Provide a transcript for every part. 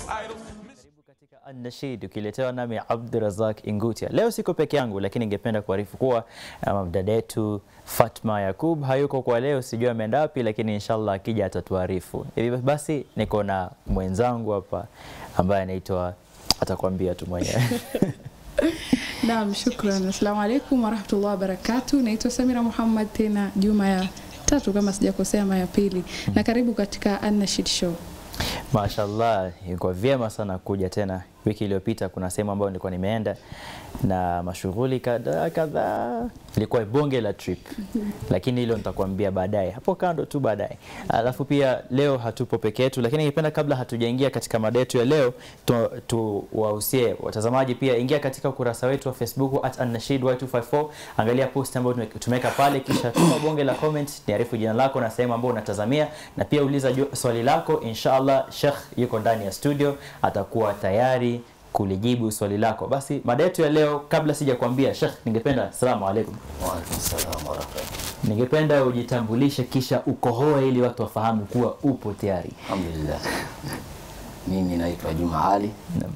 Katika An-Nashid ukiletewa nami Abdurazak Ingutia. Leo siko peke yangu, lakini ningependa kuarifu kuwa um, dada yetu Fatma Yakub hayuko kwa leo, sijui ameenda wapi, lakini inshallah akija atatuarifu. Hivi basi niko na mwenzangu hapa ambaye anaitwa atakwambia tu mwenyewe. Naam, shukran. Assalamu alaikum warahmatullahi wabarakatu. Naitwa Samira Muhammad, tena juma ya tatu kama sijakosea, ama ya pili, na karibu katika An-Nashid Show. Mashallah, ilikuwa vyema sana kuja tena. Wiki iliyopita kuna sehemu ambayo nilikuwa nimeenda na mashughuli kadhaa kadhaa, ilikuwa bonge la trip, lakini hilo nitakwambia baadaye, hapo kando tu baadaye. Alafu pia leo hatupo peke yetu, lakini ningependa kabla hatujaingia katika mada yetu ya leo tuwahusie tu watazamaji pia, ingia katika ukurasa wetu wa Facebook at An-Nashid Y254, angalia post ambayo tumeweka pale, kisha tuma bonge la comment, niarifu jina lako na sehemu ambayo unatazamia, na pia uliza swali lako. Inshallah Sheikh yuko ndani ya studio, atakuwa tayari kulijibu swali lako. Basi mada yetu ya leo, kabla sija kuambia Sheikh, ningependa asalamu alaikum. Wa alaikum salaam wa rahmatullahi. Ningependa ujitambulishe kisha ukohoe ili watu wafahamu kuwa upo tayari. Alhamdulillah. Mimi naitwa Juma Ali Naam.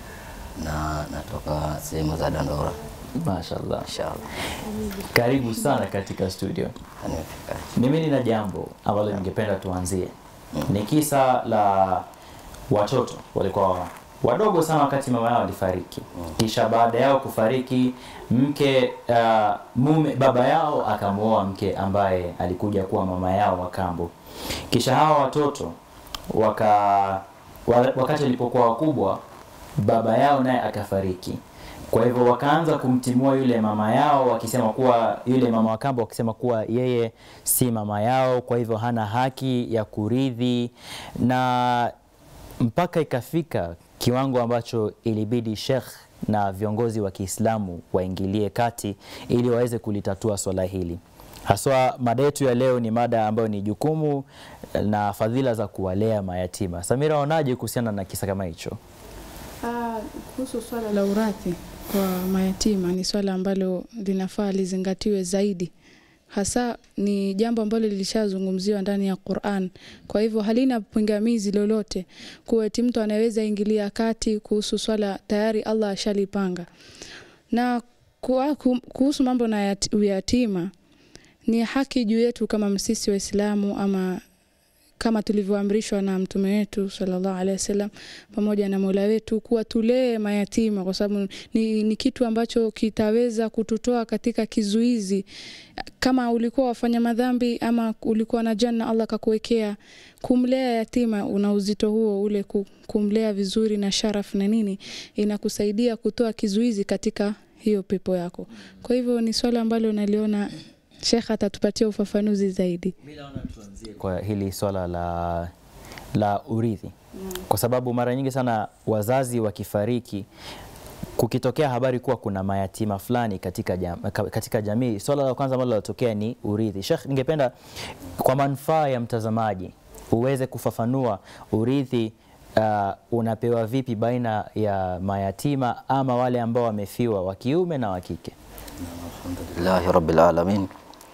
na natoka sehemu za Dandora. Mashaallah. Inshallah. Karibu sana katika studio. Nimefika. Mimi nina jambo ambalo ningependa tuanzie. Ni kisa la watoto walikuwa wadogo sana wakati mama yao alifariki. Kisha baada yao kufariki, mke uh, mume baba yao akamwoa mke ambaye alikuja kuwa mama yao wa kambo. Kisha hawa watoto waka wa- wakati walipokuwa wakubwa, baba yao naye akafariki. Kwa hivyo wakaanza kumtimua yule mama yao wakisema kuwa yule mama wa kambo wakisema kuwa yeye si mama yao, kwa hivyo hana haki ya kurithi, na mpaka ikafika kiwango ambacho ilibidi Sheikh na viongozi wa Kiislamu waingilie kati ili waweze kulitatua swala hili. Haswa mada yetu ya leo ni mada ambayo ni jukumu na fadhila za kuwalea mayatima. Samira, waonaje kuhusiana na kisa kama hicho? Ah, kuhusu swala la urithi kwa mayatima ni swala ambalo linafaa lizingatiwe zaidi, hasa ni jambo ambalo lilishazungumziwa ndani ya Qur'an. Kwa hivyo halina pingamizi lolote kuwa eti mtu anaweza ingilia kati kuhusu swala tayari Allah ashalipanga. Na kuwa- ku- kuhusu mambo na yat- uyatima ni haki juu yetu kama sisi Waislamu ama kama tulivyoamrishwa na mtume wetu sallallahu alaihi wasallam pamoja na Mola wetu kuwa tulee mayatima, kwa sababu ni, ni kitu ambacho kitaweza kututoa katika kizuizi. Kama ulikuwa wafanya madhambi ama ulikuwa na janna Allah kakuwekea, kumlea yatima una uzito huo ule, ku- kumlea vizuri na sharaf na nini, inakusaidia kutoa kizuizi katika hiyo pepo yako. Kwa hivyo ni swala ambalo naliona Sheikh atatupatia ufafanuzi zaidi. kwa hili swala la, la urithi kwa sababu mara nyingi sana wazazi wakifariki kukitokea habari kuwa kuna mayatima fulani katika, jam, ka- katika jamii, swala la kwanza ambalo linatokea ni urithi. Sheikh, ningependa kwa manufaa ya mtazamaji uweze kufafanua urithi uh, unapewa vipi baina ya mayatima ama wale ambao wamefiwa wa kiume na wa kike. Alhamdulillahi rabbil alamin.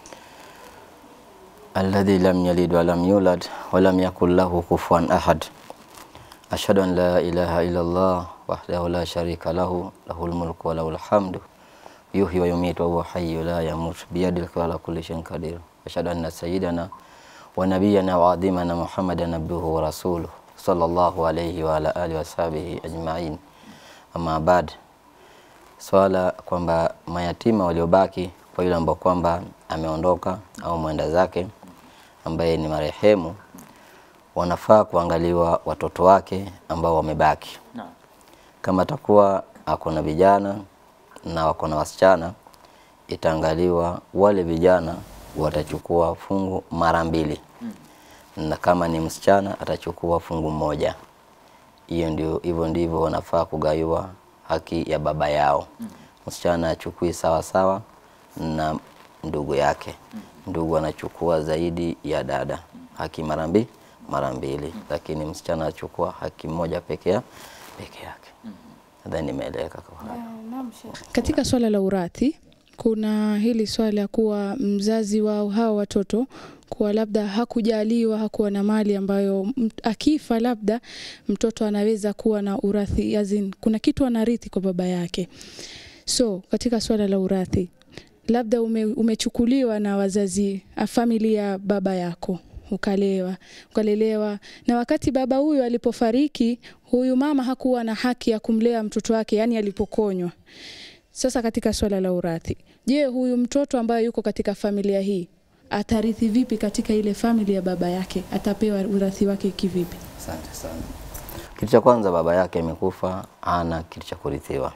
Alladhi lam yalid wa lam yulad wa lam yakul lahu kufuwan ahad. Ashhadu an la ilaha illa Allah wahdahu la sharika lahu lahul mulku wa lahul hamdu yuhyi wa yumiitu wa huwa hayyu la yamut biyadihi ala kulli shay'in qadir. Ashhadu anna sayyidana wa nabiyyana wa adhimana Muhammadan abduhu wa rasuluhu sallallahu alayhi wa ala alihi wa sahbihi ajma'in. Amma ba'd. Swala kwamba mayatima waliobaki kwa yule ambao kwamba ameondoka au mwenda zake ambaye ni marehemu, wanafaa kuangaliwa watoto wake ambao wamebaki. Kama atakuwa ako na vijana na wako na wasichana, itaangaliwa wale vijana watachukua fungu mara mbili, na kama ni msichana atachukua fungu moja. Hiyo ndio, hivyo ndivyo wanafaa kugawiwa haki ya baba yao. Msichana achukui sawa sawa na ndugu yake, ndugu anachukua zaidi ya dada, haki mara mbili mara mbili, lakini msichana achukua haki moja peke ya peke yake. Nadhani nimeeleweka kwa hapo. Katika swala la urathi kuna hili swala ya kuwa mzazi wa hawa watoto kuwa labda hakujaliwa hakuwa na mali ambayo m- akifa labda mtoto anaweza kuwa na urathi azin, kuna kitu anarithi kwa baba yake so katika swala la urathi labda ume, umechukuliwa na wazazi a familia ya baba yako ukalewa ukalelewa na wakati baba huyu alipofariki huyu mama hakuwa na haki ya kumlea mtoto wake yani alipokonywa sasa katika swala la urathi je huyu mtoto ambaye yuko katika familia hii atarithi vipi katika ile familia ya baba yake atapewa urathi wake kivipi Asante sana. Kitu cha kwanza, baba yake amekufa, hana kitu cha kurithiwa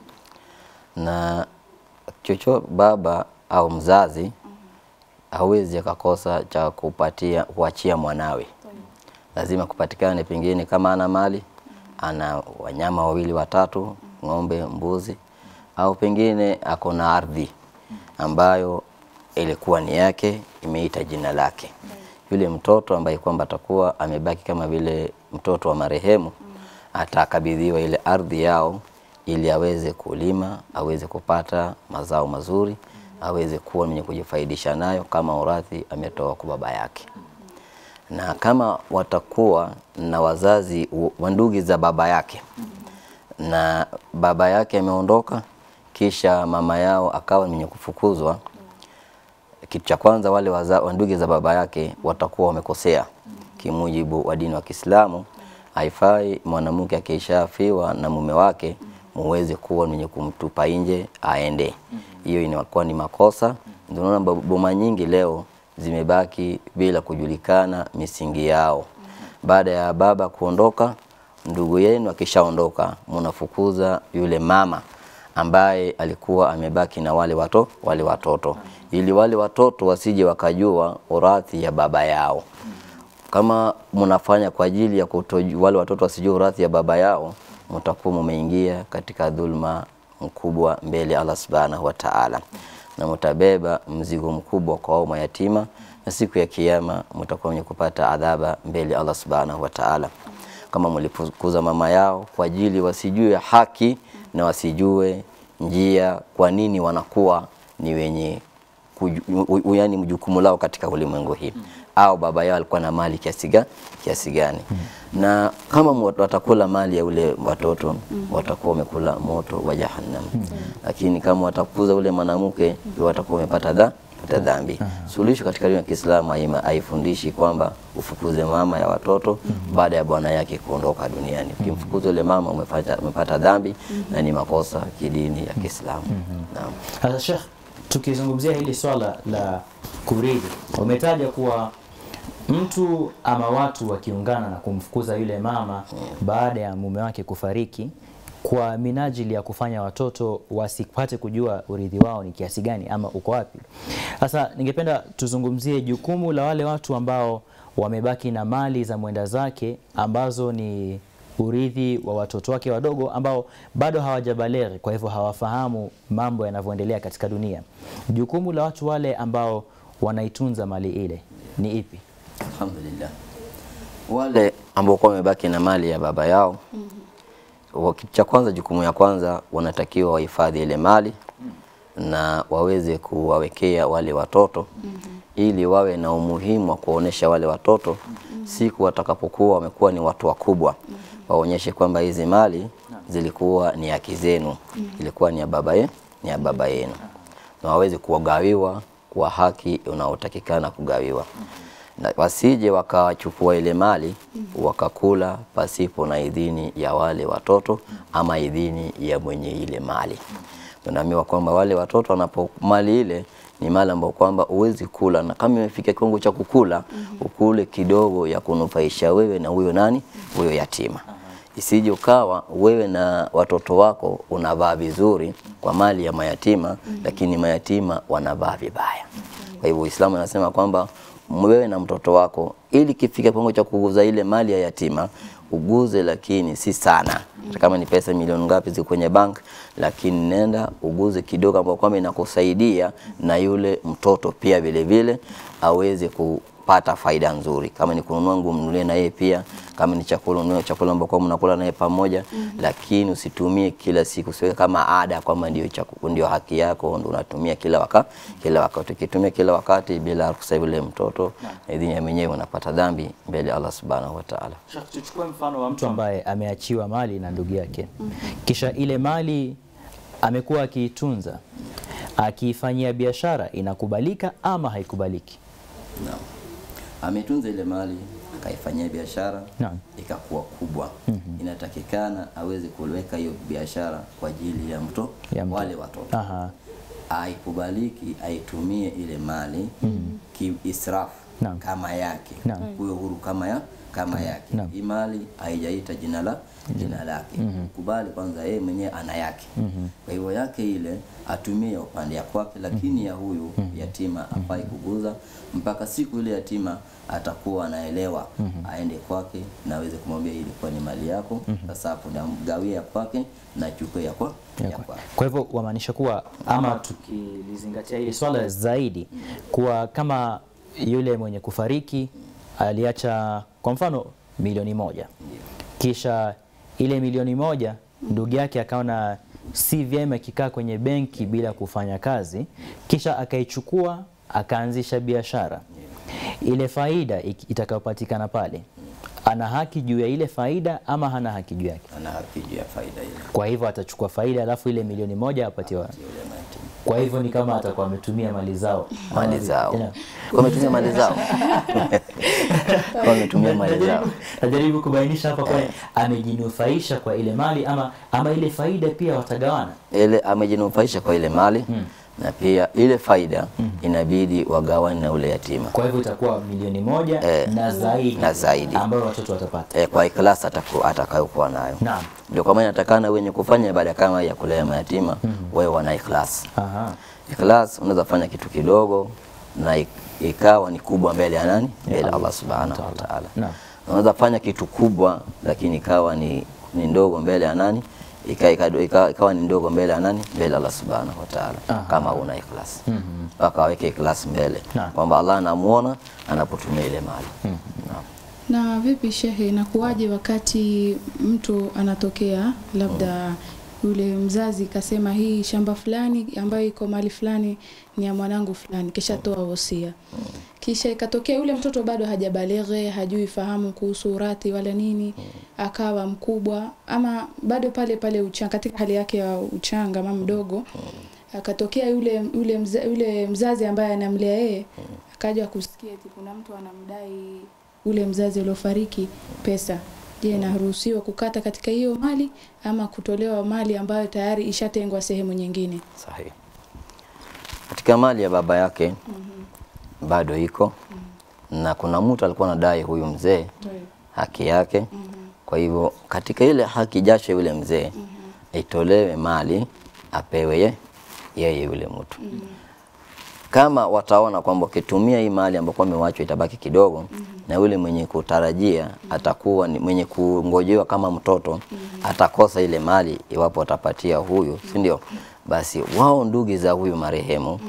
na chocho baba au mzazi hawezi akakosa cha kupatia kuachia mwanawe, lazima kupatikane, pengine kama ana mali, ana wanyama wawili watatu, ng'ombe, mbuzi, au pengine ako na ardhi ambayo ilikuwa ni yake, imeita jina lake. Yule mtoto ambaye kwamba atakuwa amebaki kama vile mtoto wa marehemu, atakabidhiwa ile ardhi yao ili aweze kulima, aweze kupata mazao mazuri, aweze kuwa mwenye kujifaidisha nayo kama urathi ametoa kwa baba yake. Na kama watakuwa na wazazi wa ndugu za baba yake na baba yake ameondoka, kisha mama yao akawa mwenye kufukuzwa, kitu cha kwanza wale waza- wa ndugu za baba yake watakuwa wamekosea kimujibu wa dini wa Kiislamu. Haifai mwanamke akishafiwa na mume wake muweze kuwa mwenye kumtupa nje aende. Hiyo inakuwa ni makosa. Ndio unaona bo- boma nyingi leo zimebaki bila kujulikana misingi yao. Baada ya baba kuondoka, ndugu yenu akishaondoka, mnafukuza yule mama ambaye alikuwa amebaki na wale wato, wale watoto ili wale watoto wasije wakajua urathi ya baba yao. Kama mnafanya kwa ajili ya kutoju, wale watoto wasijue urathi ya baba yao, mtakuwa mumeingia katika dhulma mkubwa mbele ya Allah subhanahu wa ta'ala, na mtabeba mzigo mkubwa kwa hao mayatima, na siku ya kiyama mtakuwa wenye kupata adhaba mbele ya Allah subhanahu wa ta'ala kama mlifukuza mama yao kwa ajili wasijue haki na wasijue njia, kwa nini wanakuwa ni wenye kuju- u- u- yaani jukumu lao katika ulimwengu hii au baba yao alikuwa na mali kiasi ga- kiasi gani na kama mu- watakula mali ya ule watoto watakuwa wamekula moto wa jahannam lakini kama watakuza ule mwanamke watakuwa wamepata dha pata dhambi suluhisho katika dini ya Kiislamu haima- haifundishi kwamba ufukuze mama ya watoto baada ya bwana yake kuondoka duniani ukimfukuza ule mama umepata, umepata dhambi na ni makosa kidini ya Kiislamu naam Sasa Sheikh, tukizungumzia hili swala la kurithi, umetaja kuwa mtu ama watu wakiungana na kumfukuza yule mama baada ya mume wake kufariki kwa minajili ya kufanya watoto wasipate kujua urithi wao ni kiasi gani ama uko wapi. Sasa ningependa tuzungumzie jukumu la wale watu ambao wamebaki na mali za mwenda zake ambazo ni urithi wa watoto wake wadogo ambao bado hawajabaleghe, kwa hivyo hawafahamu mambo yanavyoendelea katika dunia. Jukumu la watu wale ambao wanaitunza mali ile ni ipi? Alhamdulillah. Wale ambao kwa wamebaki na mali ya baba yao wa- kitu cha kwanza, jukumu ya kwanza wanatakiwa wahifadhi ile mali na waweze kuwawekea wale watoto ili wawe na umuhimu wa kuwaonesha wale watoto siku watakapokuwa wamekuwa ni watu wakubwa, waonyeshe kwamba hizi mali zilikuwa ni haki zenu, ilikuwa ni ya baba ye, ni ya baba yenu, na waweze kugawiwa kwa haki unaotakikana kugawiwa na wasije wakachukua ile mali wakakula pasipo na idhini ya wale watoto ama idhini ya mwenye ile mali. Tunaambiwa kwamba wale watoto wanapo mali ile ni mali ambayo kwamba huwezi kula, na kama imefika kiwango cha kukula ukule kidogo ya kunufaisha wewe na huyo nani, huyo yatima isije ukawa wewe na watoto wako unavaa vizuri kwa mali ya mayatima lakini mayatima wanavaa vibaya. Kwa hivyo Uislamu anasema kwamba wewe na mtoto wako, ili kifika kiwango cha kuguza ile mali ya yatima uguze, lakini si sana. Hata kama ni pesa milioni ngapi ziko kwenye bank, lakini nenda uguze kidogo, ambao kwamba inakusaidia na yule mtoto pia vile vile aweze ku unapata faida nzuri. Kama ni kununua nguo, mnunulie na yeye pia. Kama ni chakula, ununue chakula ambako mnakula naye pamoja, lakini usitumie kila siku, usiweke kama ada kwamba ndio chaku- ndio haki yako, ndio unatumia kila wakati kila wakati. Ukitumia kila wakati bila ruhusa ya yule mtoto, idhini ya mwenyewe, unapata dhambi mbele ya Allah subhanahu wa ta'ala. Sheikh, tuchukue mfano wa mtu ambaye ameachiwa mali na ndugu yake, kisha ile mali amekuwa akiitunza, akiifanyia biashara, inakubalika ama haikubaliki? Naam. Ametunza ile mali akaifanyia biashara Naam. ikakuwa kubwa. Inatakikana aweze kuweka hiyo biashara kwa ajili ya mto Ya mto. wale watoto. Aha. Haikubaliki aitumie ile mali kiisrafu Naam. kama yake, Naam. kuwe huru kama ya kama yake. Naam. Hii mali haijaita jina la jina lake. Kubali kwanza yeye mwenyewe ana yake. Kwa hivyo yake ile atumie ya upande ya kwake, lakini ya huyu yatima afai kuguza mpaka siku ile yatima atakuwa anaelewa aende kwake na aweze kumwambia hii ilikuwa ni mali yako, sasa hapo namgawia ya kwake na chukue ya kwa ya kwake. Kwa hivyo wamaanisha kuwa ama tukilizingatia hili swala zaidi kuwa kama yule mwenye kufariki aliacha kwa mfano milioni moja kisha ile milioni moja ndugu yake akaona si vyema ikikaa kwenye benki bila kufanya kazi, kisha akaichukua akaanzisha biashara. Ile faida iki- itakayopatikana pale, ana haki juu ya ile faida ama hana haki juu yake? Ana haki juu ya faida ile Kwa hivyo atachukua faida alafu ile milioni moja apatiwa. yule mayatima. Kwa hivyo ni kama atakuwa ametumia mali zao mali zao Tena, wametumia mali zao wametumia mali zao najaribu, najaribu kubainisha hapa kwa amejinufaisha kwa ile mali ama, ama ile faida pia watagawana. ile amejinufaisha kwa ile mali na pia ile faida inabidi wagawane na ule yatima Kwa hivyo itakuwa milioni moja Eh, na zaidi, na zaidi. ambayo watoto watapata. e, kwa ikhlas ataku- atakayokuwa nayo Naam. ndio kwa maana inatakana wenye kufanya ibada kama ya kulea mayatima wewe wana ikhlas Aha. ikhlas unaweza fanya kitu kidogo na ik- ikawa ni kubwa mbele ya nani mbele ya Allah subhanahu wa ta'ala Naam. unaweza fanya kitu kubwa lakini ikawa ni, ni ndogo mbele ya nani ika, ika, ika, ikawa ni ndogo mbele ya nani mbele ya Allah subhanahu wa ta'ala Aha. kama una ikhlas mpaka aweke ikhlas mbele Naam. kwamba Allah anamuona anapotumia ile mali Naam. Na vipi shehe, inakuwaje wakati mtu anatokea labda yule mzazi kasema hii shamba fulani ambayo iko mahali fulani ni ya mwanangu fulani, kisha toa wosia, kisha ikatokea yule mtoto bado hajabaleghe, hajui fahamu kuhusu urathi wala nini, akawa mkubwa ama bado pale pale uchanga, katika hali yake ya uchanga ama mdogo, akatokea yule yule, mza, yule mzazi ambaye anamlea yeye akaja kusikia eti kuna mtu anamdai ule mzazi uliofariki pesa. Je, inaruhusiwa kukata katika hiyo mali ama kutolewa mali ambayo tayari ishatengwa sehemu nyingine? Sahihi. Katika mali ya baba yake bado iko na kuna mtu alikuwa anadai huyu mzee haki yake. Kwa hivyo katika ile haki jasho yule mzee itolewe mali apewe ye, yeye yule mtu. Kama wataona kwamba ukitumia hii mali ambayo amewachwa itabaki kidogo na yule mwenye kutarajia atakuwa ni mwenye kungojewa kama mtoto atakosa ile mali iwapo atapatia huyu, si ndio? Basi wao ndugu za huyu marehemu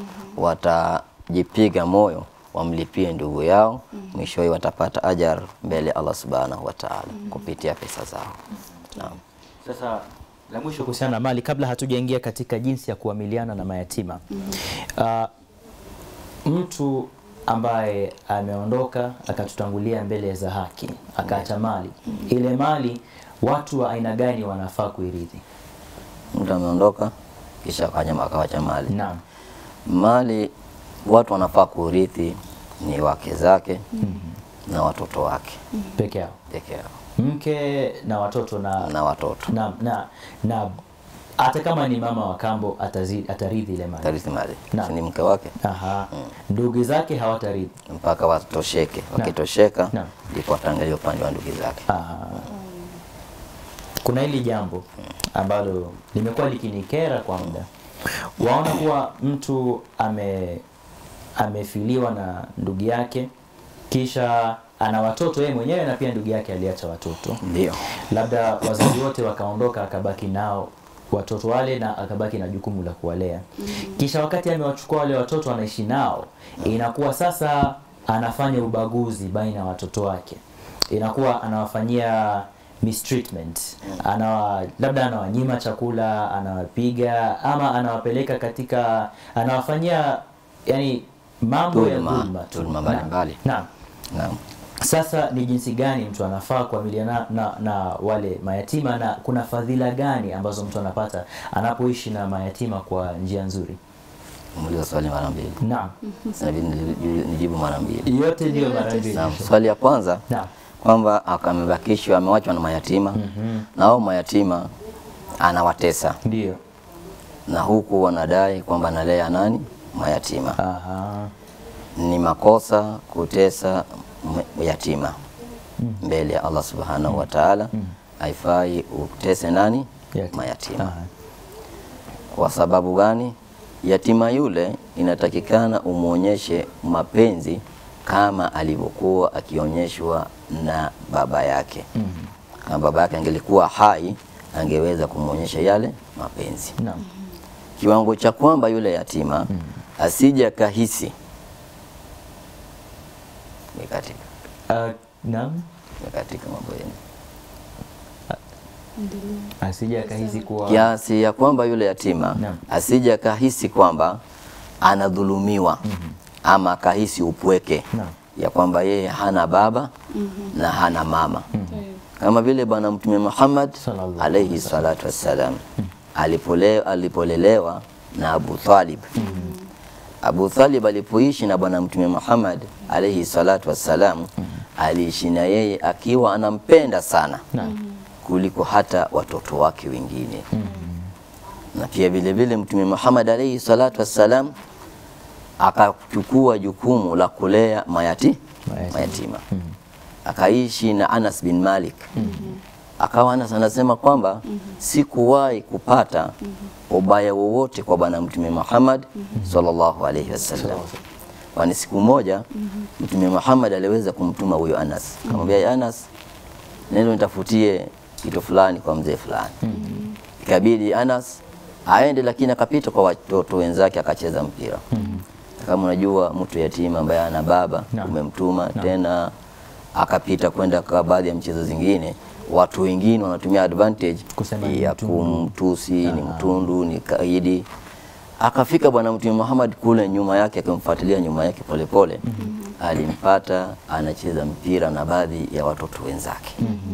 watajipiga moyo wamlipie ndugu yao, mwishowe watapata ajar mbele ya Allah subhanahu wa ta'ala kupitia pesa zao. Naam. Sasa la mwisho kuhusiana na mali, kabla hatujaingia katika jinsi ya kuamiliana na mayatima uh, mtu ambaye ameondoka akatutangulia mbele za haki akaacha mali, ile mali watu wa aina gani wanafaa kuirithi? Mtu ameondoka kisha akanyama akawacha mali. Naam. Mali watu wanafaa kurithi ni wake zake na watoto wake peke yao, peke yao mke na watoto na na watoto na na, na hata kama ni mama wa kambo atazi, atarithi ile mali. tarithi mali Naam. si ni mke wake Aha. Ndugu zake hawatarithi. mpaka watosheke. Wakitosheka Naam. ndipo wataangalia upande wa ndugu zake. Aha. Kuna hili jambo ambalo limekuwa likinikera kwa muda. Waona kuwa mtu ame amefiliwa na ndugu yake kisha ana watoto yeye mwenyewe na pia ndugu yake aliacha watoto. Ndio Labda wazazi wote wakaondoka akabaki nao watoto wale na akabaki na jukumu la kuwalea. Kisha wakati amewachukua wale watoto anaishi nao, inakuwa sasa anafanya ubaguzi baina ya watoto wake, inakuwa anawafanyia mistreatment, anawa labda anawanyima chakula, anawapiga ama anawapeleka katika, anawafanyia yani mambo ya Dhulma, dhulma tu. dhulma Naam. mbalimbali. Naam. Naam. Sasa ni jinsi gani mtu anafaa kuamiliana na, na wale mayatima na kuna fadhila gani ambazo mtu anapata anapoishi na mayatima kwa njia nzuri? Muuliza swali mara mbili. Naam. Inabidi nili- nijibu mara mbili. Yote ndiyo mara mbili. Naam. Swali ya kwanza Naam. kwamba amebakishwa amewachwa na mayatima na hao mayatima anawatesa Ndiyo. na huku wanadai kwamba analea nani mayatima. Aha. Ni makosa kutesa m- yatima mbele ya Allah subhanahu wa ta'ala. Haifai utese nani Yatima. mayatima. Aha. Kwa sababu gani? Yatima yule inatakikana umwonyeshe mapenzi kama alivyokuwa akionyeshwa na baba yake. Kama baba yake angelikuwa hai, angeweza kumwonyesha yale mapenzi, Naam. kiwango cha kwamba yule yatima asije akahisi ni katika Uh, naam. ni katika mambo yenu Asije akahisi kuwa kiasi ya kwamba yule yatima Naam. asije akahisi kwamba anadhulumiwa ama akahisi upweke Naam. ya kwamba yeye hana baba na hana mama kama vile Bwana Mtume Muhammad Sallallahu alayhi salatu wassalam alipole, alipolelewa na Abu Talib Abu Talib alipoishi na Bwana Mtume Muhammad alayhi salatu wassalam aliishi na yeye akiwa anampenda sana Naam. kuliko hata watoto wake wengine na pia vile vile Mtume Muhammad alayhi salatu wassalam akachukua jukumu la kulea mayati, Mayatima. mayatima akaishi na Anas bin Malik akawa Anas anasema kwamba sikuwahi kupata ubaya wowote kwa bwana Mtume Muhammad sallallahu alayhi wasallam kwani siku moja Mtume Muhammad aliweza kumtuma huyo Anas akamwambia "Ya Anas nenda nitafutie kitu fulani kwa mzee fulani ikabidi Anas aende, lakini akapita kwa watoto wenzake akacheza mpira. Kama unajua mtu yatima ambaye ana baba Naam. umemtuma tena akapita kwenda kwa baadhi ya mchezo zingine, watu wengine wanatumia advantage Kusema ni ya mtundu. kumtusi, ni mtundu, ni kaidi. Akafika Bwana Mtume Muhammad kule nyuma yake, akimfuatilia nyuma yake polepole, alimpata anacheza mpira na baadhi ya watoto wenzake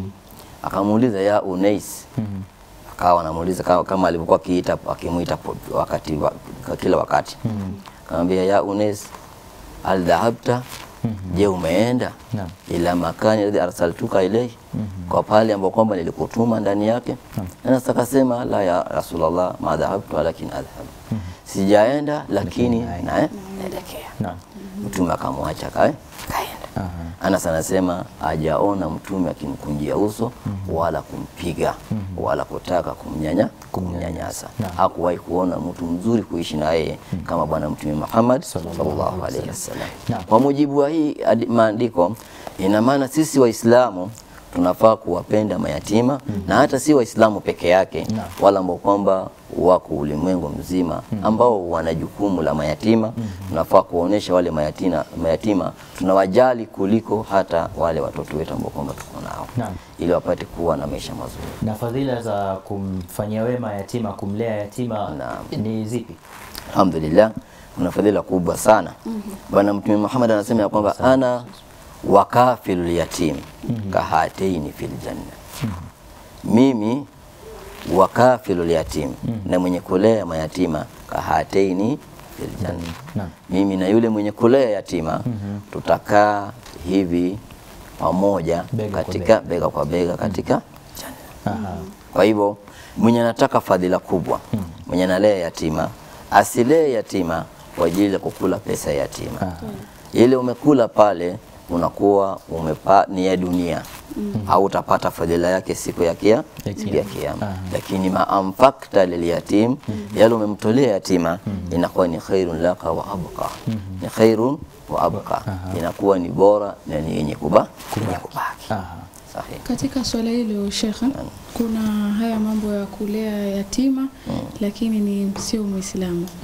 akamuuliza ya Unais akawa anamuuliza kama, kama alivyokuwa akiita akimuita po- wakati wa, kwa kila wakati akamwambia ya Unais al dhahabta je umeenda Naam. ila makani alladhi arsaltuka ilayhi kwa pale ambapo kwamba nilikutuma ndani yake na sasa akasema la ya Rasulullah ma dhahabtu walakin adhhab sijaenda lakini na naelekea Naam. mtume akamwacha kae kaenda Aha. Anas anasema hajaona mtume akimkunjia uso wala kumpiga wala kutaka kumnyanya kumnyanyasa. Naam. Hakuwahi kuona mtu mzuri kuishi na yeye kama bwana mtume Muhammad sallallahu alaihi wasallam. Naam. Kwa mujibu wa hii adi- maandiko, ina maana sisi Waislamu tunafaa kuwapenda mayatima na hata si Waislamu peke yake Naam. wala ambao kwamba wako ulimwengu mzima ambao wana jukumu la mayatima. Tunafaa kuwaonesha wale mayatima, mayatima tunawajali kuliko hata wale watoto wetu ambao kwamba tuko nao Naam. ili wapate kuwa na maisha mazuri. Na fadhila za kumfanyia wema yatima, kumlea yatima Naam. ni zipi? Alhamdulillah, kuna fadhila kubwa sana. Bwana Mtume Muhammad anasema ya kwamba ana wakafilul yatim kahataini fil janna, mimi wakafilul yatim na mwenye kulea mayatima kahataini fil janna, Naam. mimi na yule mwenye kulea yatima tutakaa hivi pamoja Bega kwa katika bega kwa bega katika janna. Aha. Kwa hivyo mwenye anataka fadhila kubwa, mwenye analea yatima asilee yatima kwa ajili ya kukula pesa ya yatima. Aha. Ile umekula pale unakuwa umepa, ni ya dunia au utapata fadhila yake siku ya kia Ya siku ya kiyama. kiyama. Aha. Lakini ma amfakta lilyatim, yale umemtolea yatima inakuwa ni khairun laka wa abqa, ni khairun wa abqa, inakuwa ni bora na ni yenye kuba yenye kubaki. Aha. Sahihi. Katika swala hilo shekhe, kuna haya mambo ya kulea yatima lakini ni sio Muislamu.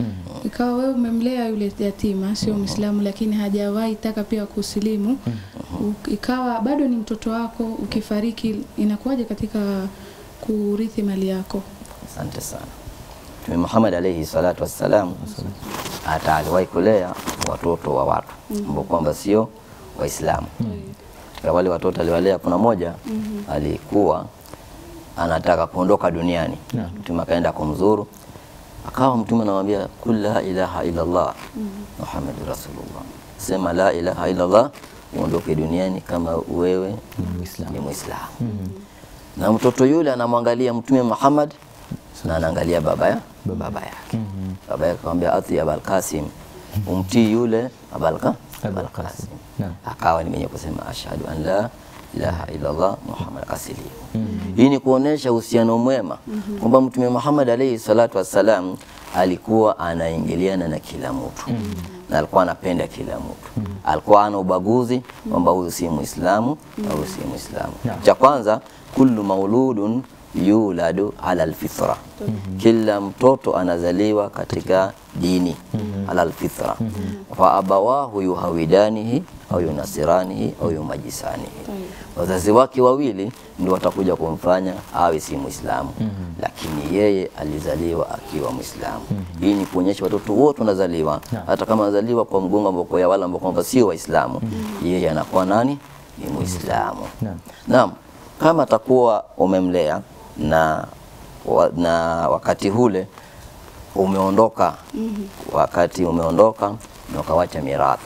ikawa wewe umemlea yule yatima sio Muislamu, lakini hajawahi taka pia kusilimu, U- ikawa bado ni mtoto wako, ukifariki inakuwaje katika kurithi mali yako? Asante sana. Mtume Muhammad alayhi salatu wassalam hata aliwahi kulea watoto wa watu ambao kwamba sio Waislamu. Katika wale watoto aliwalea, kuna moja alikuwa anataka kuondoka duniani. Mtume akaenda kumzuru, akawa mtume anamwambia kul la ilaha illa Allah Muhammadur Rasulullah, sema la ilaha illa Allah uondoke duniani kama wewe Ni Muislamu. ni Muislamu. Na mtoto yule anamwangalia Mtume Muhammad na anaangalia baba ya baba yake. Baba yake akamwambia ati Abul Qasim, umtii yule Abul Abul Qasim. Naam. Akawa ni mwenye kusema ashhadu an la ilaha illa Allah Muhammad asilimu. Hii ni kuonesha uhusiano mwema kwamba Mtume Muhammad alayhi salatu wassalam alikuwa anaingiliana na kila mtu na alikuwa anapenda kila mtu, alikuwa ana ubaguzi kwamba huyu si Muislamu na huyu si Muislamu. Naam. Cha kwanza, kullu mauludun yuladu ala alfitra, kila mtoto anazaliwa katika dini ala alfitra, fa abawahu yuhawidanihi au yunasiranihi au yumajisanihi, wazazi wake wawili ndio watakuja kumfanya awe si Muislamu, lakini yeye alizaliwa akiwa Muislamu. Hii ni kuonyesha watoto wote wanazaliwa, hata kama wanazaliwa kwa mgongo ambao kwa ya wale ambao kwamba sio Waislamu, yeye anakuwa nani? Ni Muislamu. Naam. Naam, kama atakuwa umemlea na, wa, na wakati ule umeondoka, wakati umeondoka na ukawacha mirathi,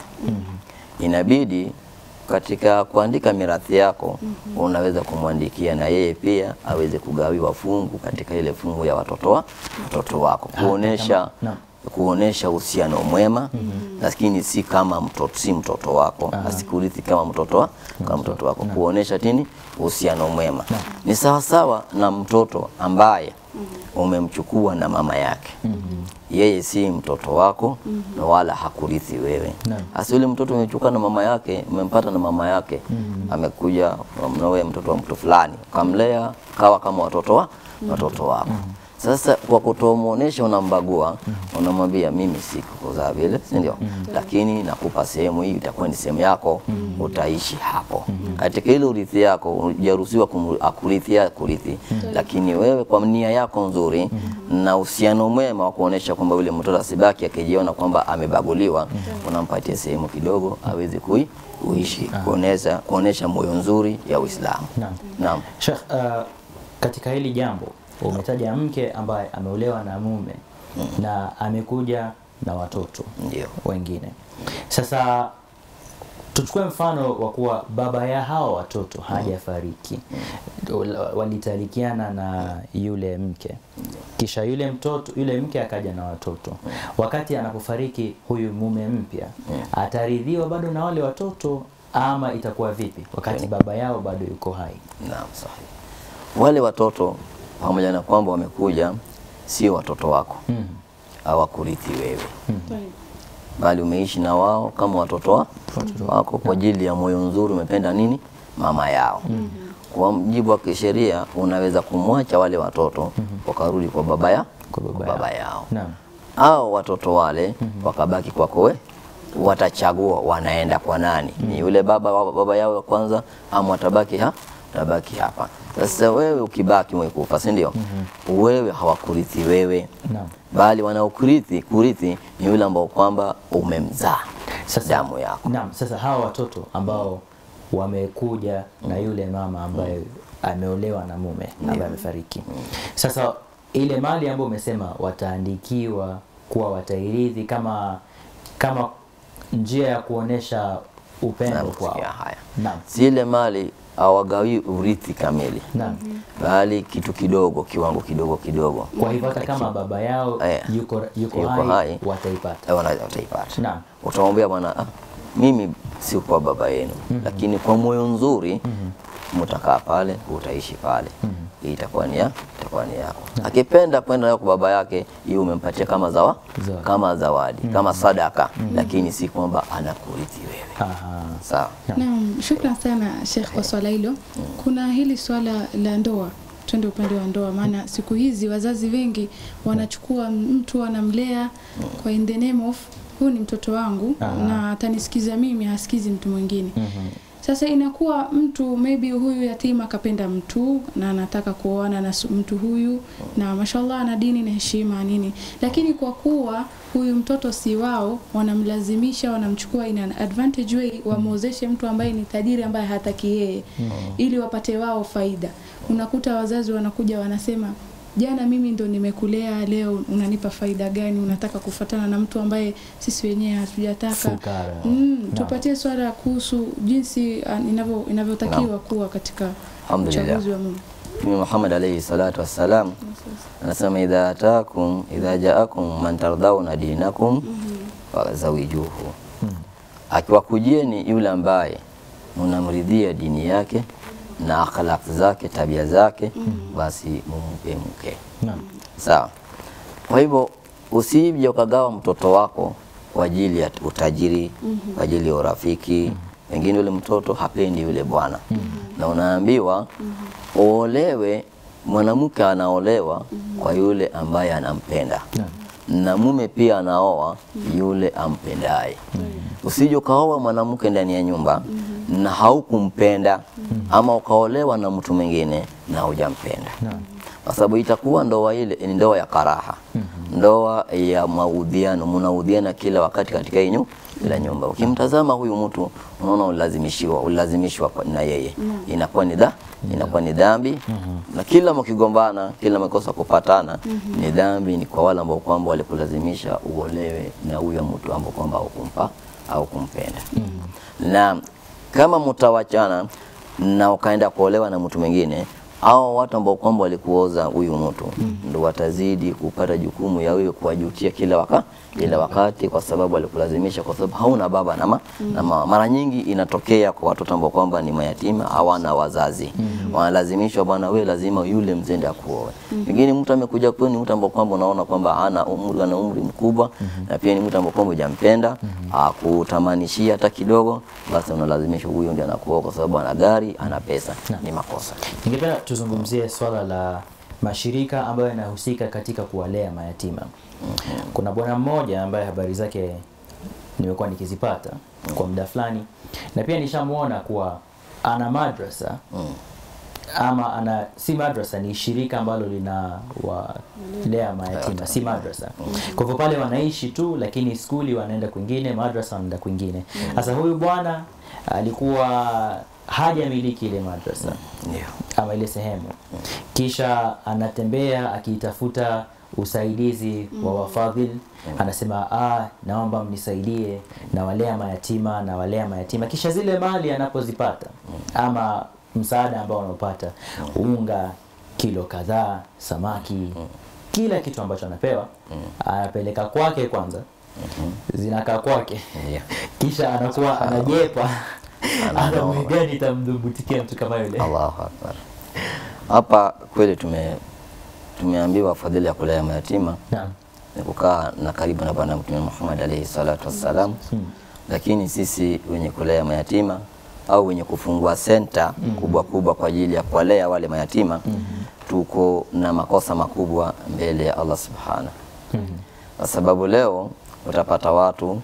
inabidi katika kuandika mirathi yako unaweza kumwandikia na yeye pia aweze kugawiwa fungu katika ile fungu ya watoto wa watoto wako kuonesha Naam. kuonesha uhusiano mwema lakini si kama mtoto, si mtoto wako asikurithi kama mtoto wa, kama mtoto wako kuonesha tini uhusiano mwema ni sawasawa na mtoto ambaye umemchukua na mama yake yeye si mtoto wako na wala hakurithi wewe Naam. hasa yule mtoto umechukua na mama yake umempata na mama yake amekuja na wewe mtoto wa mtu fulani ukamlea kawa kama watoto wa watoto wako sasa kwa kutomuonesha unambagua unamwambia mimi sikukuzaa vile si ndio lakini nakupa sehemu hii itakuwa ni sehemu yako utaishi hapo katika ile urithi yako hujaruhusiwa kumu- akurithia kurithi lakini wewe kwa nia yako nzuri na uhusiano mwema wa kuonesha kwamba yule mtoto asibaki akijiona kwamba amebaguliwa unampatia sehemu kidogo aweze kui kuishi kuonesha kuonesha moyo nzuri ya Uislamu Naam. naam Sheikh, uh, katika hili jambo umetaja mke ambaye ameolewa na mume na amekuja na watoto ndio wengine. Sasa tuchukue mfano wa kuwa baba ya hawa watoto hajafariki, walitalikiana na yule mke, kisha yule mtoto yule mke akaja na watoto. Wakati anapofariki huyu mume mpya, ataridhiwa bado na wale watoto ama itakuwa vipi wakati baba yao bado yuko hai? Naam, sahihi. Wale watoto pamoja na kwamba wamekuja sio watoto wako, Mm. hawakurithi wewe, bali umeishi na wao kama watoto wa wako kwa ajili ya moyo nzuri, umependa nini mama yao. Kwa mujibu wa kisheria unaweza kumwacha wale watoto wakarudi kwa baba ya Kwa baba kwa baba yao. yao Naam. au watoto wale wakabaki kwako we watachagua wanaenda kwa nani ni yule baba wa baba yao wa kwanza ama watabaki ha watabaki hapa sasa wewe ukibaki umekufa si ndio wewe hawakurithi wewe Naam. bali wanaokurithi kurithi ni yule ambao kwamba umemzaa Sasa- damu yako Naam, sasa hawa watoto ambao wamekuja na yule mama ambaye ameolewa na mume ambaye amefariki. Sasa ile mali ambayo umesema wataandikiwa kuwa watairithi kama kama njia ya kuonesha upendo Naam, kwao. kusikia haya Naam. zile mali hawagawi urithi kamili Naam. bali kitu kidogo kiwango kidogo kidogo Kwa hivyo hata kama baba yao Eh, yuko, yuko, yuko hai, hai. wataipata. Eh, wana- wataipata Naam. utamwambia bwana ah, mimi si kwa baba yenu lakini kwa moyo nzuri mtakaa pale utaishi pale hii itakuwa ni ya itakuwa ni yako akipenda kwenda nayo kwa baba yake hiyo umempatia kama zawa Zawadi. kama zawadi kama sadaka lakini si kwamba anakurithi wewe Aha. sawa Naam, shukran sana Sheikh kwa swala hilo. Kuna hili swala la ndoa twende upande wa ndoa, maana siku hizi wazazi wengi wanachukua mtu anamlea kwa in the name of huyu ni mtoto wangu Aha. na atanisikiza mimi, hasikizi mtu mwingine. Mhm. Sasa inakuwa mtu maybe huyu yatima akapenda mtu na anataka kuoana na su- mtu huyu na mashallah ana dini na heshima nini, lakini kwa kuwa huyu mtoto si wao, wanamlazimisha, wanamchukua in an advantage way, wamwozeshe mtu ambaye ni tajiri ambaye hataki yeye, ili wapate wao faida. Unakuta wazazi wanakuja wanasema jana mimi ndo nimekulea, leo unanipa faida gani? Unataka kufatana na mtu ambaye sisi wenyewe hatujataka. Fukara. Mm, Naam. tupatie swala kuhusu jinsi uh, inavyo inavyotakiwa kuwa katika Alhamdulillah. uchaguzi wa Mungu. Mtume Muhammad alayhi salatu wassalam anasema idha atakum idha jaakum man tardhauna dinakum fazawijuhu, akiwakujieni yule ambaye mnamridhia dini yake na akhlaq zake tabia zake, basi mumpe mke. Naam. Sawa. Kwa hivyo usije ukagawa mtoto wako kwa ajili ya utajiri, kwa ajili ya urafiki. Pengine yule mtoto hapendi yule bwana, na unaambiwa uolewe. Mwanamke anaolewa kwa yule ambaye anampenda, na mume pia anaoa yule ampendaye. Usije ukaoa mwanamke ndani ya nyumba na haukumpenda, ama ukaolewa na mtu mwingine na hujampenda kwa sababu itakuwa ndoa ile ni ndoa ya karaha, ndoa ya maudhiano, mnaudhiana kila wakati katika hii nyu- kila nyumba. Ukimtazama huyu mtu unaona ulazimishiwa, ulazimishwa kwa- na yeye, inakuwa ni dha inakuwa ni dhambi, na kila mkigombana, kila mkosa kupatana ni dhambi, ni kwa wale ambao kwamba walikulazimisha uolewe na huyo mtu ambao kwamba hukumpa au kumpenda na kama mtawachana na ukaenda kuolewa na mtu mwingine au watu ambao kwamba walikuoza huyu mtu ndo watazidi kupata jukumu ya wewe kuwajutia kila waka, kila wakati kwa sababu alikulazimisha, kwa sababu hauna baba na, ma, na mama. Mara nyingi inatokea kwa watoto ambao kwamba ni mayatima hawana wazazi wanalazimishwa, bwana wewe lazima yule mzee ndiye akuoe. Pengine mtu amekuja kwenu ni mtu ambao kwamba unaona kwamba ana umri, ana umri mkubwa na pia ni mtu ambao kwamba hujampenda akutamanishia hata kidogo, basi unalazimishwa huyo ndiye anakuoa kwa sababu ana gari, ana pesa. Ni makosa. Ningependa tuzungumzie swala la mashirika ambayo yanahusika katika kuwalea mayatima. Kuna bwana mmoja ambaye habari zake nimekuwa nikizipata kwa muda fulani, na pia nishamwona kuwa ana madrasa ama ana si madrasa, ni shirika ambalo lina walea mayatima, si madrasa. Kwa hivyo pale wanaishi tu, lakini skuli wanaenda kwingine, madrasa wanaenda kwingine. Sasa huyu bwana alikuwa hajamiliki ile madrasa Ndio. ama ile sehemu, kisha anatembea akitafuta usaidizi wa wafadhili. Anasema ah, naomba mnisaidie, nawalea mayatima, nawalea mayatima. Kisha zile mali anapozipata ama msaada ambao anaopata, unga kilo kadhaa, samaki, kila kitu ambacho anapewa anapeleka kwake kwanza, zinakaa kwake Ndio. kisha anakuwa anajepa ana Ananoma. mwegani itamdhubutikia mtu kama yule. Allahu akbar. Hapa kweli tume tumeambiwa fadhili ya kulea mayatima Naam. ni kukaa na karibu na Bwana Mtume Muhammad alayhi salatu wassalam, lakini sisi wenye kulea mayatima au wenye kufungua senta kubwa kubwa kwa ajili ya kuwalea wale mayatima tuko na makosa makubwa mbele ya Allah subhanahu kwa sababu leo utapata watu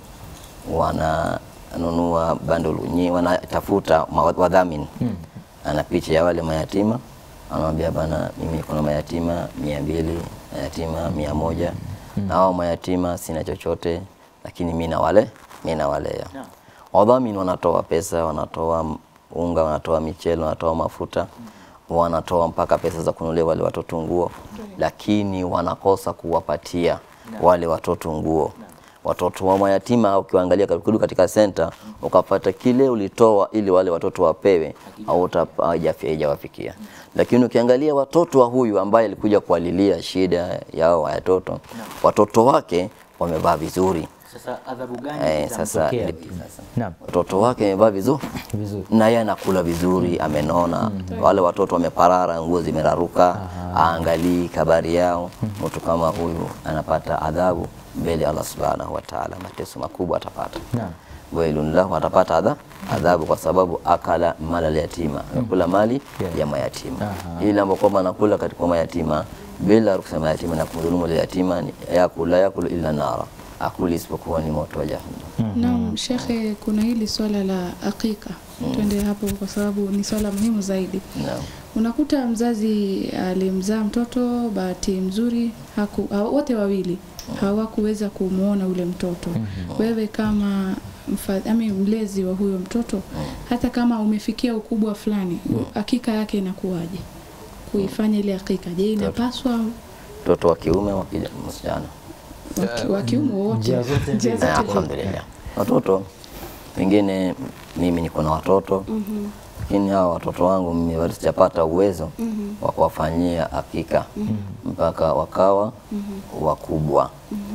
wananunua bundle nyingi, wanatafuta ma- wadhamini ana picha ya wale mayatima, anamwambia bana, mimi kuna mayatima mia mbili mayatima mia moja na hao mayatima sina chochote, lakini mimi nawale mimi nawalea. Wadhamini wanatoa pesa, wanatoa unga, wanatoa michele, wanatoa mafuta, wanatoa mpaka pesa za kununulia wale watoto nguo, lakini wanakosa kuwapatia wale watoto nguo watoto wa mayatima ukiwaangalia kurudi katika senta ukapata kile ulitoa ili wale watoto wapewe au haijawafikia. Lakini ukiangalia watoto wa huyu ambaye alikuja kualilia shida yao watoto, watoto wake wamevaa vizuri Sasa adhabu gani eh, sasa itamtokea? ndipo Naam. watoto wake wamevaa vizuri Vizuri. na yeye anakula vizuri, amenona. Wale watoto wameparara, nguo zimeraruka, aangalii kabari yao. Mtu kama huyu anapata adhabu mbele ya Allah subhanahu wa ta'ala, mateso makubwa atapata. Naam. wailun lahu, atapata adha, adhabu kwa sababu akala mala yatima, amekula mali Yeah. ya mayatima. Aha. Ile ambayo kwamba anakula katika mayatima bila ruhusa ya mayatima na kumdhulumu ile yatima, ni yakula yakulu illa nara, akuli isipokuwa ni moto wa jahannam. Naam, shekhe, kuna hili swala la akika, twende hapo kwa sababu ni swala muhimu zaidi. Naam. Unakuta mzazi alimzaa mtoto, bahati mzuri haku, ha- wote wawili hawakuweza kumwona ule mtoto. Wewe kama mfa- ami mlezi wa huyo mtoto, hata kama umefikia ukubwa fulani, akika yake inakuwaje? Kuifanya ile akika, je, inapaswa Mtoto wa kiume wa kija- msichana waki- wa kiume wowote? njia zote Njia mbili. zote Na mbili. alhamdulillah. Watoto pengine mimi niko na watoto Mhm, lakini hawa watoto wangu mimi bado sijapata uwezo mhm, wa kuwafanyia hakika mpaka wakawa wakubwa.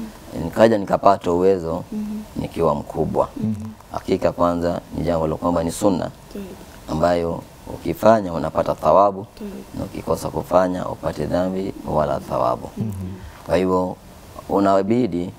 Nikaja nikapata uwezo nikiwa mkubwa. Hakika kwanza ni jambo la kwamba ni sunna Tayyib, ambayo ukifanya unapata thawabu tayyib. na ukikosa kufanya upate dhambi wala thawabu. Kwa hivyo unabidi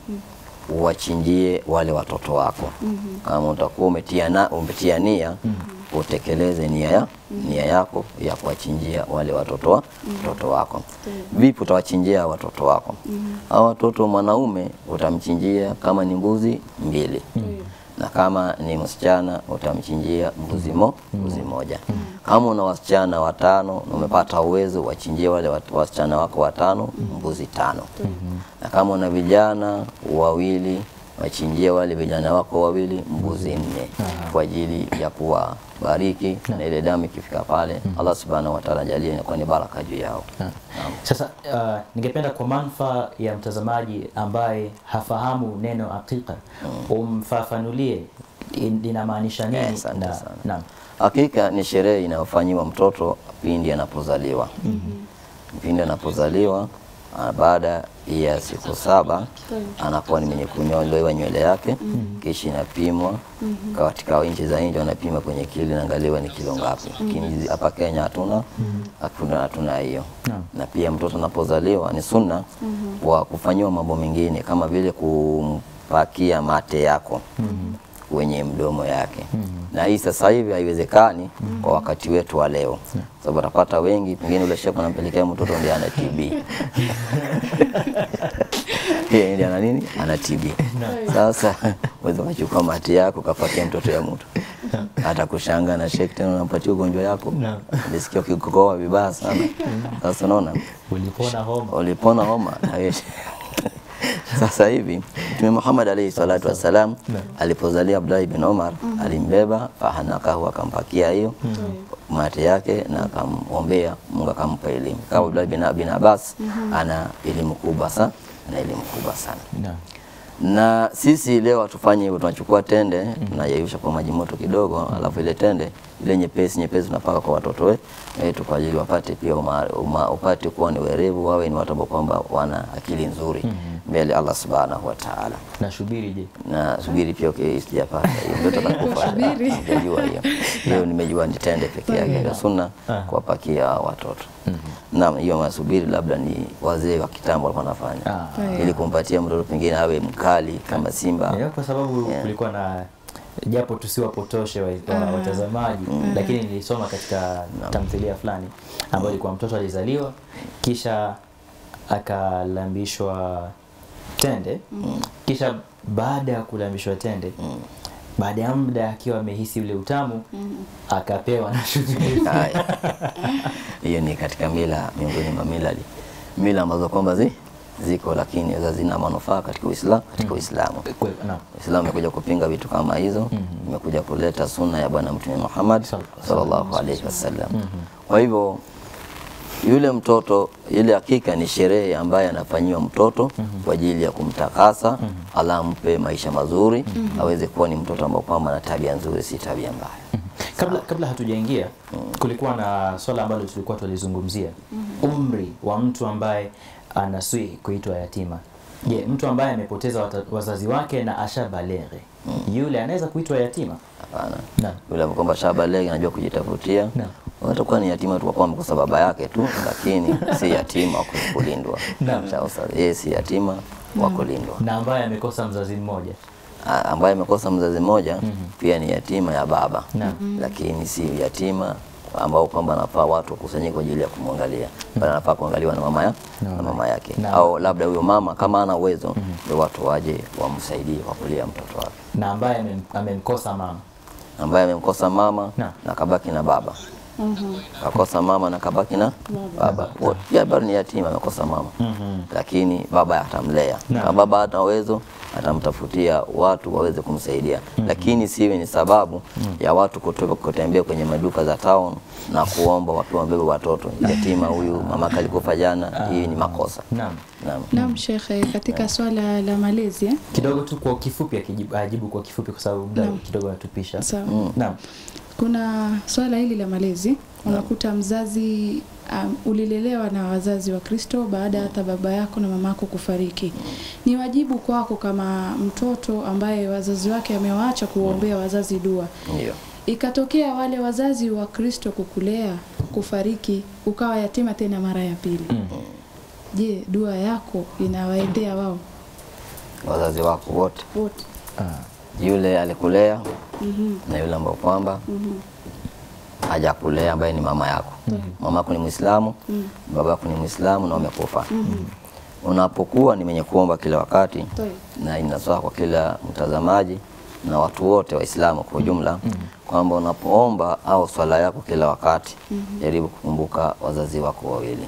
uwachinjie wale watoto wako. Kama utakuwa umetia, na, umetia nia utekeleze nia, ya, nia yako ya kuwachinjia wale watoto, wa, watoto wako. Vipi utawachinjia watoto wako? Hao watoto mwanaume utamchinjia kama ni mbuzi mbili na kama ni msichana utamchinjia mbuzi mo, mbuzi moja. Kama una wasichana watano na umepata uwezo, wachinjie wale wat- wasichana wako watano mbuzi tano. Na kama una vijana wawili, wachinjie wale vijana wako wawili mbuzi nne kwa ajili ya kuwabariki, na ile damu ikifika pale Allah subhanahu wa ta'ala ajalie inakuwa ni baraka juu yao. Sasa uh, ningependa kwa manufaa ya mtazamaji ambaye hafahamu neno aqiqa umfafanulie in- linamaanisha nini? Eh, asante na, sana. naam. Hakika ni sherehe inayofanyiwa mtoto pindi anapozaliwa. Pindi anapozaliwa ah, baada ya siku saba anakuwa ni mwenye kunyolewa nywele yake, kisha inapimwa katika nchi za nje, wanapima kwenye kilo, inaangaliwa ni kilo ngapi. Lakini hapa Kenya hatuna hatuna hatuna hiyo. Naam. Na pia mtoto anapozaliwa ni sunna wa kufanyiwa mambo mengine kama vile kumpakia mate yako kwenye mdomo yake na hii sasa hivi haiwezekani kwa wakati wetu wa leo, sababu utapata wengi pengine ule shepu anampelekea mtoto ndiye ana TB yeye ndiye ana nini, ana TB. Sasa uweze kuchukua mate yako kapatia mtoto ya mtu atakushanga na shek tena unampatia ugonjwa yako, Naam. nisikia ukikohoa vibaya sana. Sasa unaona Ulipona homa. ulipona homa na wewe sasa hivi Mtume Muhammad alayhi salatu wassalam alipozalia Abdullah ibn Umar alimbeba fahanakahu akampakia hiyo mate yake na akamwombea Mungu akampa elimu. Kama Abdullah bin, bin Abbas ana elimu kubwa sana, ana elimu kubwa sana Naam. na sisi leo hatufanye hivyo, tunachukua tende tunayeyusha kwa maji moto kidogo, alafu ile tende ile nyepesi nyepesi tunapaka kwa watoto we- wetu kwa ajili wapate pia uma, uma, upate kuwa ni werevu, wawe ni watu ambao kwamba wana akili nzuri mbele Allah subhanahu wa ta'ala. Nashubiri je? Na subiri pia okay, sijapata hiyo mtoto atakufa. Subiri. Sijajua hiyo hiyo, nimejua ni tende peke yake ya sunna kuwapakia watoto. Naam, hiyo masubiri labda ni wazee wa kitambo walikuwa wanafanya Ah. ili kumpatia mtoto pengine awe mkali kama simba. Yeah, kwa sababu kulikuwa na japo tusiwapotoshe wa- wa- watazamaji, lakini nilisoma katika tamthilia fulani ambayo ilikuwa mtoto alizaliwa kisha akalambishwa tende kisha baada ya kulambishwa tende baada ya muda akiwa amehisi ule utamu akapewa na shubiri. Haya. Hiyo ni katika mila miongoni mwa mila mila ambazo kwamba zi, ziko lakini za zina manufaa katika Uislamu katika Uislamu. Kwe- naam. Uislamu imekuja kupinga vitu kama hizo, imekuja kuleta sunna ya Bwana Mtume Muhammad sallallahu alaihi wasallam. Kwa hivyo yule mtoto, ile hakika ni sherehe ambayo anafanyiwa mtoto kwa ajili ya kumtakasa, Allah ampe maisha mazuri, aweze kuwa ni mtoto ambao kwamba ana tabia nzuri, si tabia mbaya. Kabla, kabla hatujaingia kulikuwa na swala ambalo tulikuwa tulizungumzia umri wa mtu ambaye anaswihi kuitwa yatima. Je, mtu ambaye amepoteza wata- wazazi wake na ashabalere yule anaweza kuitwa yatima? Hapana. Naam. Yule ambaye kwamba shabalege anajua kujitafutia Naam. atakuwa ni yatima tu kwa kwamba kwa sababu baba yake tu, lakini si yatima wa kulindwa. Naam. Sawa sawa, yeye si yatima wa kulindwa. Na ambaye amekosa mzazi mmoja a- ambaye amekosa mzazi mmoja pia ni yatima ya baba Naam. lakini si yatima ambao kwamba anafaa watu wakusanyike kwa ajili ya kumwangalia bali anafaa kuangaliwa na mama, ya, na mama yake Naam. au labda huyo mama kama ana uwezo ndio watu waje wamsaidie kwa kulea mtoto wake na ambaye amem- amemkosa mama ambaye amemkosa mama Naam. na kabaki na baba kakosa mama na kabaki na baba Wo- pia bado ni yatima amekosa mama lakini baba atamlea Naam. kama baba hata uwezo atamtafutia watu waweze kumsaidia lakini siwe ni sababu ya watu kutoka kutembea kwenye maduka za town na kuomba wakiwa wabebe watoto yatima huyu mamake alikufa jana hii ni makosa naam naam Naam shekhe, katika swala la malezi eh? kidogo tu kwa kifupi akijibu, ajibu kwa kifupi kwa sababu muda kidogo anatupisha Sawa. naam Kuna swala hili la malezi, unakuta mzazi um, ulilelewa na wazazi wa Kristo baada ya hata baba yako na mama yako kufariki. Ni wajibu kwako kama mtoto ambaye wazazi wake amewaacha kuwaombea wazazi dua. ndio Ikatokea wale wazazi wa Kristo kukulea kufariki, ukawa yatima tena mara ya pili. Je, dua yako inawaendea wao wazazi wako wote wote? yule alikulea Mhm. na yule ambao kwamba Mhm. hajakulea ambaye ni mama yako. Mama yako ni Muislamu, baba yako ni Muislamu na wamekufa. Unapokuwa ni mwenye kuomba kila wakati Toi. na inaswa kwa kila mtazamaji na watu wote Waislamu kwa ujumla kwamba unapoomba au swala yako kila wakati jaribu kukumbuka wazazi wako wawili.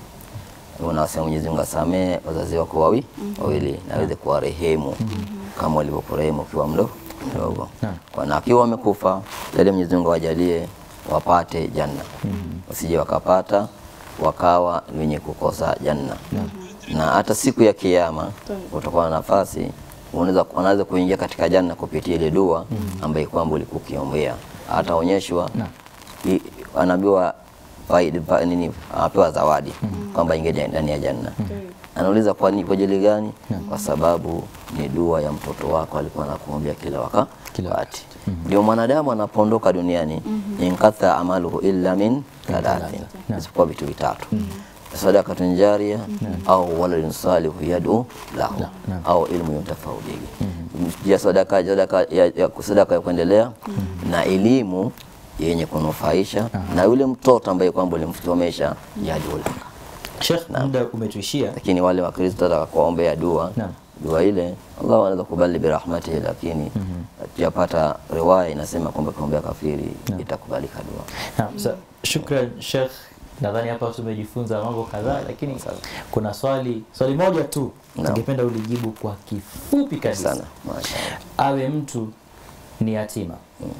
Unasema Mwenyezi Mungu asamee wazazi wako wawi wawili na aweze kuwarehemu kama walivyokurehemu ukiwa mdo mdogo. Naam. Kwa na akiwa wamekufa, jalie Mwenyezi Mungu awajalie wapate janna, wasije wakapata wakawa ni wenye kukosa janna. Na hata siku ya Kiyama utakuwa na nafasi unaweza unaweza kuingia katika janna kupitia ile dua ambayo kwamba ulikuwa ukiombea. Ataonyeshwa i- anaambiwa faida fa- nini, anapewa zawadi kwamba ingia ndani ya janna. Anauliza kwa nini, kwa ajili gani? Kwa sababu ni dua ya mtoto wako alikuwa anakuombea kila waka- Kila wakati. Ndio mwanadamu anapoondoka duniani, inkatha amaluhu illa min thalathin, isipokuwa vitu vitatu sadakatun jaria au waladun salihu yadu lahu au ilmu yuntafau bihi. Ya sadaka sadaka ya, ya, sadaka ya kuendelea na elimu yenye kunufaisha na yule mtoto ambaye kwamba ulimsomesha yadu laka. Sheikh muda umetuishia Lakini wale Wakristo wataka kuwaombea dua Naam. dua ile Allah anaweza kubali birahmatihi, lakini tujapata riwaya inasema kwamba kuombea kafiri itakubalika dua. Naam, sa- shukran Sheikh, nadhani hapa tumejifunza mambo kadhaa, lakini kuna swali swali moja tu Naam. ningependa ulijibu kwa kifupi kabisa. Sana. Mashaallah. Awe mtu ni yatima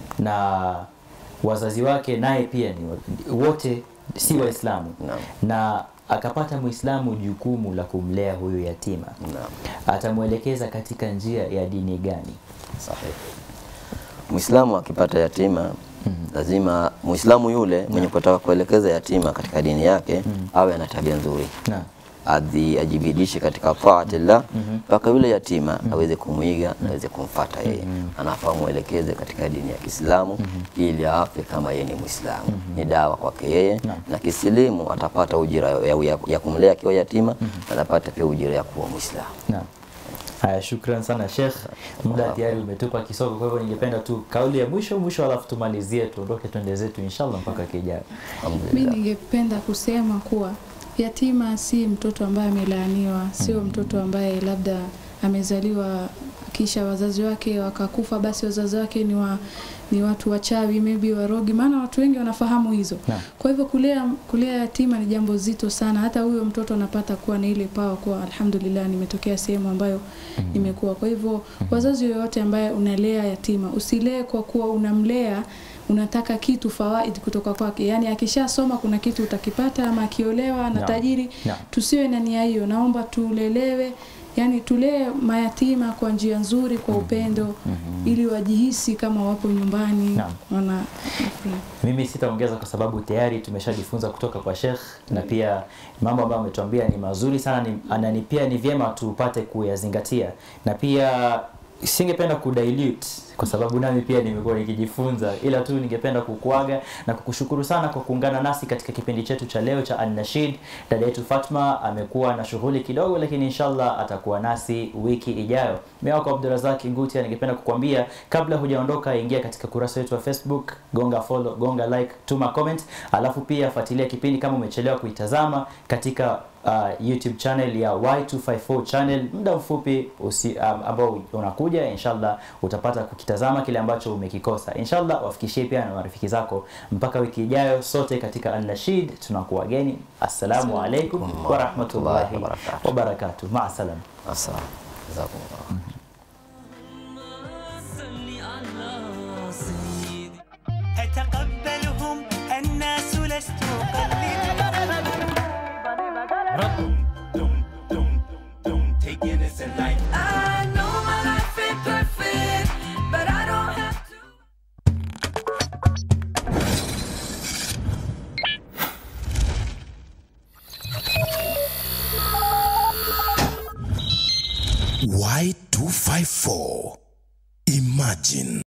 na wazazi wake naye pia ni wa- wote si Waislamu Naam. na akapata Muislamu jukumu la kumlea huyu yatima, Naam. atamwelekeza katika njia ya dini gani? Sahihi. Muislamu akipata yatima lazima Muislamu yule mwenye kutaka kuelekeza yatima katika dini yake awe ana tabia nzuri, Naam. adhi ajibidishe katika taatillah mpaka yule yatima aweze kumwiga na aweze kumfata yeye. Anafaa muelekeze katika dini ya Kiislamu ili afe kama yeye ni Muislamu. Ni dawa kwake yeye, na kisilimu atapata ujira ya, ya, ya kumlea akiwa yatima, atapata pia ujira ya kuwa Muislamu. Naam. Haya, shukran sana Sheikh, muda tayari umetupa kisogo, kwa hivyo ningependa tu kauli ya mwisho mwisho, alafu tumalizie, tuondoke twende zetu inshallah mpaka kijao. Mi Alhamdulillah. ningependa kusema kuwa yatima si mtoto ambaye amelaaniwa, sio mtoto ambaye labda amezaliwa kisha wazazi wake wakakufa, basi wazazi wake ni wa ni watu wachawi maybe warogi, maana watu wengi wanafahamu hizo. Naam. Kwa hivyo kulea kulea yatima ni jambo zito sana. Hata huyo mtoto anapata kuwa na ile pawa kuwa alhamdulillah, nimetokea sehemu ambayo nimekuwa. Kwa hivyo wazazi yoyote ambaye unalea yatima, usilee kwa kuwa unamlea unataka kitu fawaid kutoka kwake, yaani akishasoma kuna kitu utakipata, ama akiolewa na Naam. tajiri. Naam. Tusiwe na nia hiyo, naomba tulelewe yani tulee mayatima kwa njia nzuri, kwa upendo, ili wajihisi kama wapo nyumbani Naam. wana Mimi sitaongeza kwa sababu tayari tumeshajifunza kutoka kwa Sheikh na pia mambo ambayo ametuambia ni mazuri sana ni, na ni pia ni vyema tupate kuyazingatia na pia singependa kudilute kwa sababu nami pia nimekuwa nikijifunza ila tu ningependa kukuaga na kukushukuru sana kwa kuungana nasi katika kipindi chetu cha leo cha An-Nashid. Dada yetu Fatma amekuwa na shughuli kidogo, lakini inshallah atakuwa nasi wiki ijayo. Mimi wako Abdurazak Ngutia, ningependa kukwambia kabla hujaondoka, ingia katika kurasa wetu wa Facebook, gonga follow, gonga like, tuma comment, alafu pia fuatilia kipindi kama umechelewa kuitazama katika uh, YouTube channel ya Y254 channel muda mfupi usi, um, ambao unakuja inshallah utapata kukitazama kile ambacho umekikosa inshallah wafikishie pia na marafiki zako mpaka wiki ijayo sote katika An-Nashid tunakuwa geni assalamu alaikum wa rahmatullahi wa barakatuh ma salam Assalam. Jazakumullah. صل على سيدي أتقبلهم الناس لست I know my life ain't perfect, but I don't have to. Y254. Imagine.